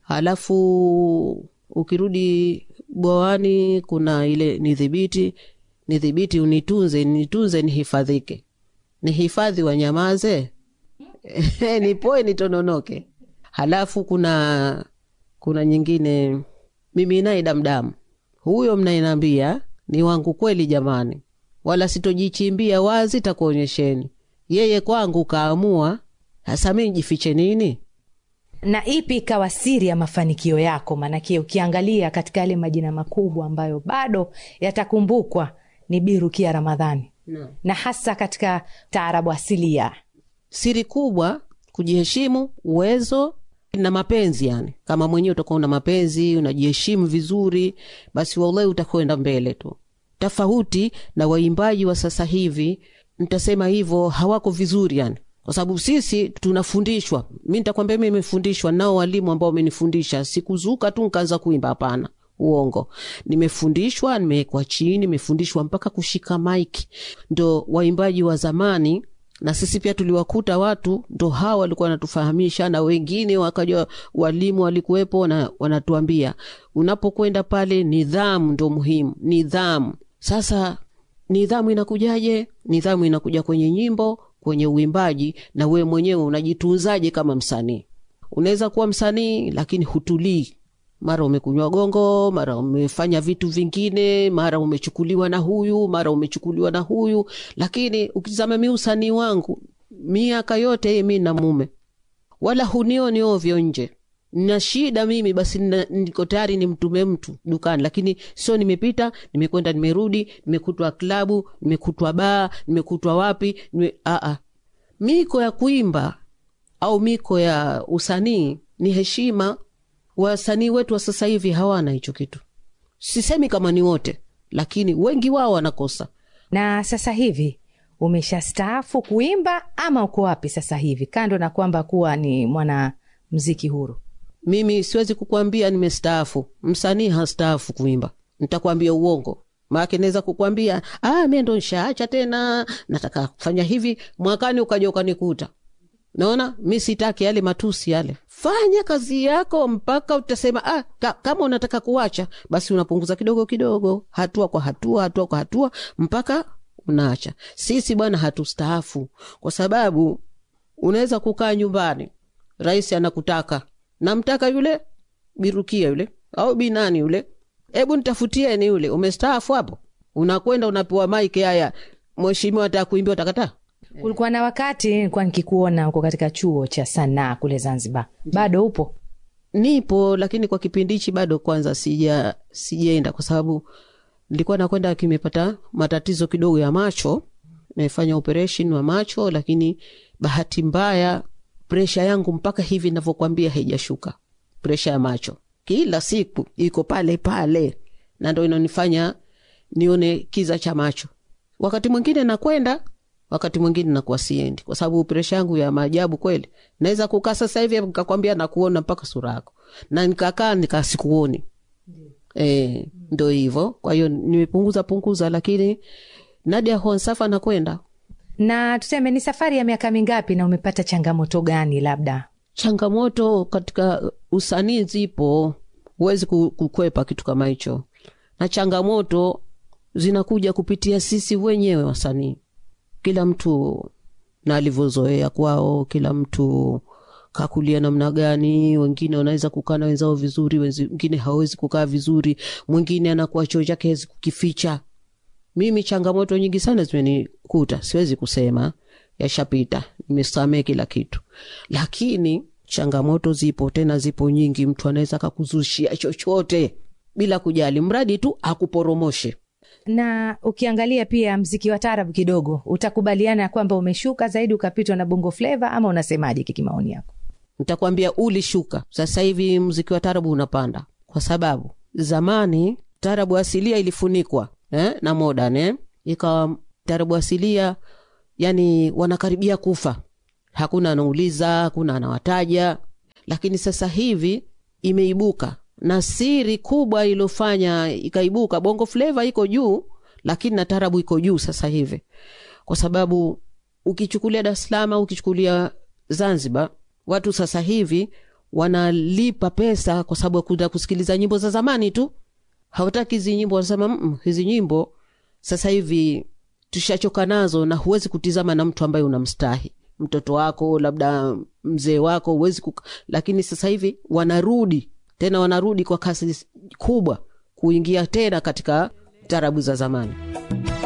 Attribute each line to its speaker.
Speaker 1: halafu ukirudi bwawani kuna ile nidhibiti nidhibiti unitunze nitunze nihifadhike nihifadhi wanyamaze nipoe nitononoke halafu kuna kuna nyingine mimi naye damdamu huyo mnayenambia ni wangu kweli jamani wala sitojichimbia wazi takuonyesheni yeye kwangu kaamua hasa mi jifiche nini
Speaker 2: na ipi ikawa siri ya mafanikio yako maanake ukiangalia katika yale majina makubwa ambayo bado yatakumbukwa ni birukia ramadhani
Speaker 1: no.
Speaker 2: na hasa katika taarabu asilia
Speaker 1: siri kubwa kujiheshimu uwezo na mapenzi yani kama mwenyewe utakuwa una mapenzi unajiheshimu vizuri basi wallahi utakwenda mbele tu tofauti na waimbaji wa sasa hivi ntasema hivyo hawako vizuri yani kwa sababu sisi tunafundishwa mi ntakwambia mi nimefundishwa nao walimu ambao wamenifundisha sikuzuka tu nkaanza kuimba hapana uongo nimefundishwa nimewekwa chini nimefundishwa mpaka kushika maiki ndo waimbaji wa zamani na sisi pia tuliwakuta watu ndo hawa walikuwa wanatufahamisha na wengine wakaja walimu walikuwepo na wanatuambia unapokwenda pale nidhamu ndo muhimu nidhamu sasa nidhamu inakujaje nidhamu inakuja kwenye nyimbo kwenye uimbaji na wewe mwenyewe unajitunzaje kama msanii unaweza kuwa msanii lakini hutulii mara umekunywa gongo mara umefanya vitu vingine mara umechukuliwa na huyu mara umechukuliwa na huyu lakini ukitizama mi usanii wangu miaka yote mi na mume wala hunioni ovyo nje na shida mimi basi nina- niko tayari nimtume mtu dukani lakini sio nimepita nimekwenda nimerudi nimekutwa klabu nimekutwa baa nimekutwa wapi nime, aa. miko ya kuimba au miko ya usanii ni heshima wasanii wetu wa sasa hivi hawana hicho kitu sisemi kama ni wote lakini wengi wao wanakosa
Speaker 2: na sasa hivi umeshastaafu kuimba ama uko wapi sasa hivi kando na kwamba kuwa ni mwana mziki huru
Speaker 1: mimi siwezi kukwambia nimestaafu msanii hastaafu kuimba nitakwambia uongo maake naweza kukwambia ah, mi ndo nshaacha tena nataka kufanya hivi mwakani ukaja ukanikuta naona mi sitaki yale matusi yale fanya kazi yako mpaka utasema ah, ka, kama unataka kuacha basi unapunguza kidogo kidogo hatua kwa hatua hatua kwa hatua mpaka unaacha sisi bwana hatustaafu kwa sababu unaweza kukaa nyumbani rais anakutaka namtaka yule birukia yule au binani yule hebu nitafutieni yule umestaafu hapo unakwenda unapewa maiki haya mheshimiwa ataka kuimbia utakataa
Speaker 2: kulikuwa na wakati nilikuwa nikikuona uko katika chuo cha sanaa kule zanzibar bado upo
Speaker 1: nipo lakini kwa kipindi hichi bado kwanza sija sijaenda kwa sababu nilikuwa nakwenda kimepata matatizo kidogo ya macho nimefanya operation wa macho lakini bahati mbaya presha yangu mpaka hivi navyokwambia haijashuka presha ya macho kila siku iko pale pale na ndo inanifanya nione kiza cha macho wakati mwingine nakwenda wakati mwingine nakuwa siendi kwa sababu presha yangu ya maajabu kweli naweza kukaa sasa hivi nikakwambia nakuona mpaka sura yako na nikakaa nikaa sikuoni e, ndo hivyo kwa hiyo nimepunguza punguza lakini nadia honsafa nakwenda
Speaker 2: na tuseme ni safari ya miaka mingapi na umepata changamoto gani labda
Speaker 1: changamoto katika usanii zipo huwezi ku- kukwepa kitu kama hicho na changamoto zinakuja kupitia sisi wenyewe wasanii kila mtu na alivyozoea kwao kila mtu kakulia namna gani wengine wanaweza kukaa na wenzao vizuri wenzi- wengine hawezi kukaa vizuri mwingine anakuwa choo chake hawezi kukificha mimi changamoto nyingi sana zimenikuta siwezi kusema yashapita nimesamee kila kitu lakini changamoto zipo tena zipo nyingi mtu anaweza akakuzushia chochote bila kujali mradi tu akuporomoshe
Speaker 2: na ukiangalia pia mziki wa tarabu kidogo utakubaliana ya kwamba umeshuka zaidi ukapitwa na bongo fleva ama unasemaje kikimaoni yako
Speaker 1: nitakwambia ulishuka sasa hivi mziki wa tarabu unapanda kwa sababu zamani tarabu asilia ilifunikwa eh, na modern eh? ikawa tarabu asilia yani wanakaribia kufa hakuna anauliza hakuna anawataja lakini sasa hivi imeibuka na siri kubwa iliyofanya ikaibuka bongo fleva iko juu lakini na tarabu iko juu sasa hivi kwa sababu ukichukulia dar es salaam au ukichukulia zanzibar watu sasa hivi wanalipa pesa kwa sababu ya kuenda kusikiliza nyimbo za zamani tu hawataki hizi nyimbo wanasema "Mm, hizi nyimbo sasa hivi tushachoka nazo na huwezi kutizama na mtu ambaye unamstahi mtoto wako labda mzee wako huwezi kuka... lakini sasa hivi wanarudi tena wanarudi kwa kasi kubwa kuingia tena katika tarabu za zamani